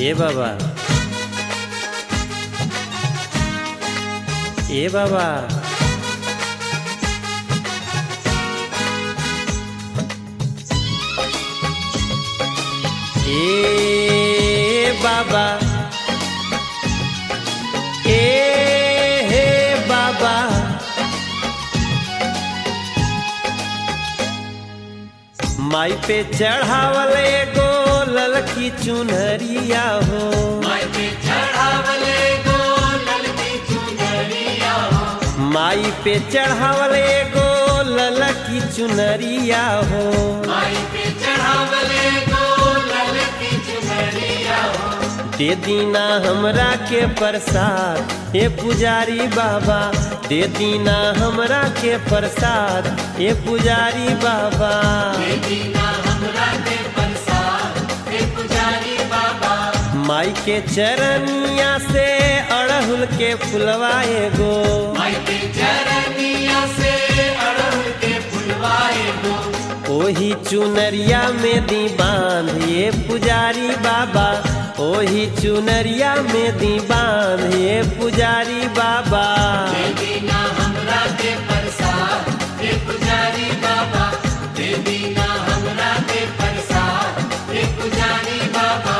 ए बाबा ए बाबा ए बाबा ए हे बाबा माई पे चढ़ावल एगो ललकी चुनरिया हो माई पे चढ़ावले गो ललकी चुनरिया हो माई पे चढ़ावल एगो ललकी चुनरिया हो माई पे चढ़ावले गो ललकी चुनरिया हो दे दीना हमरा के प्रसाद हे पुजारी बाबा दे दीना हमरा के प्रसाद हे पुजारी बाबा दीना हमरा के प्रसाद हे पुजारी बाबा माई के चरनिया से अड़हुल के फुलवा एगो माई के चरनिया से अड़हुल के फुलवाए गो ओही चुनरिया में दी बांध ये पुजारी बाबा ओही चुनरिया में दी बांध ये पुजारी बाबा दीना हमरा के प्रसाद हे पुजारी बाबा दे दीना हमरा के प्रसाद हे पुजारी बाबा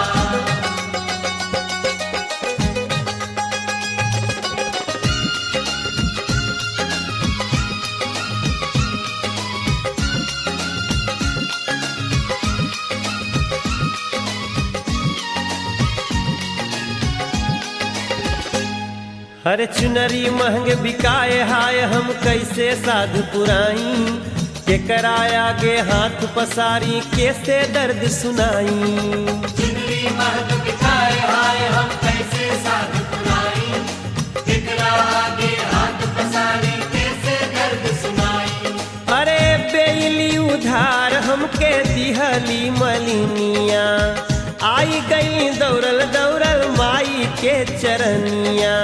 हर चुनरी महंग बिकाए हाय हम कैसे साधु पुराई के कराया गे हाथ पसारी कैसे दर्द सुनाई चुनरी महक बिठाए हाय हम कैसे साध पुराई ठिकरा आगे हाथ पसारी कैसे दर्द सुनाई अरे बेली उधार हमके दिहली मलिनिया आई गई दौड़ल दौड़ल माई के चरनिया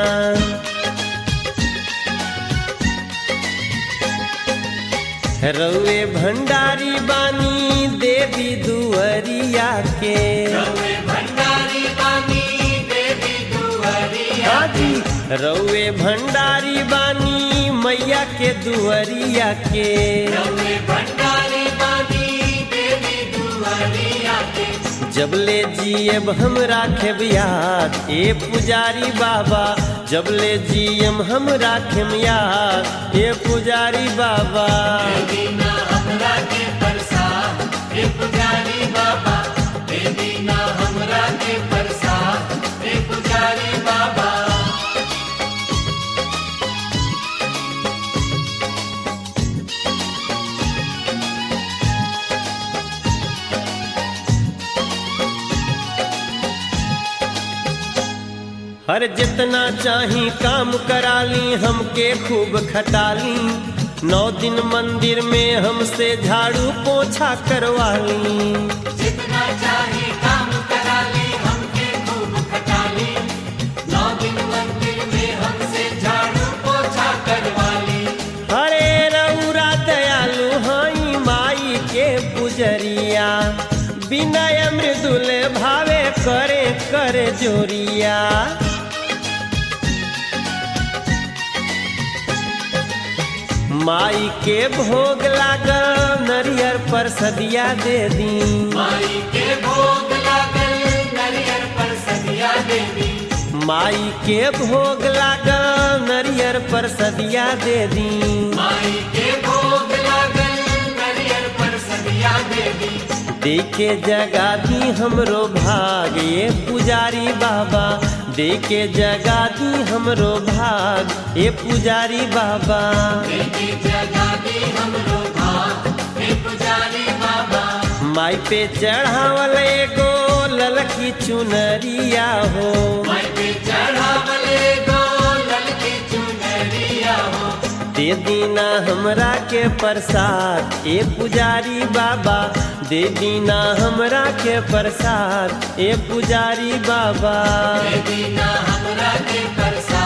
रउए भंडारी बानी देवी दुअरिया के रवे भंडारी बानी देवी दुहरिया हाजी रउए भंडारी बानी मैया के दुअरिया के रवे भंडारी बानी देवी दुहरिया के जबले जियब हम राखेब याद ए पुजारी बाबा जबले जियम हम राखेम याद ए पुजारी बाबा दीना हमरा के प्रसाद हे पुजारी बाबा दे दीना हमरा के प्रसाद हे पुजारी बाबा हर जितना चाही काम कराली हमके खूब खटाली नौ दिन मंदिर में हमसे झाड़ू पोछा करवाली जितना चाहे काम करा ली हमके खूब खटा ली नौ दिन मंदिर में हमसे झाड़ू पोछा करवा ली हरे रउरा दयालु हई माई के पुजरिया विनय मृदुल भावे करे करे जोरिया माई के भोग लागल नरियर पर सदिया दे दी माई के भोग लागल नरियर पर सदिया देवी माई के भोग लागल नरियर पर सदिया दे दी माई के भोग लागल नरियर पर सदिया देवी देखे जगा दी हमरो भाग ये पुजारी बाबा देखे जगा दी हमरो भाग ये पुजारी बाबा देवी जगा दी हमरो भाग हे पुजारी बाबा माई पे चढ़ावल एगो ललकी चुनरिया हो माई पे चढ़ावले गो ललकी चुनरिया हो दे दीना हमरा के प्रसाद ए पुजारी बाबा दे दीना हमरा के प्रसाद ए पुजारी बाबा दीना हमरा के प्रसाद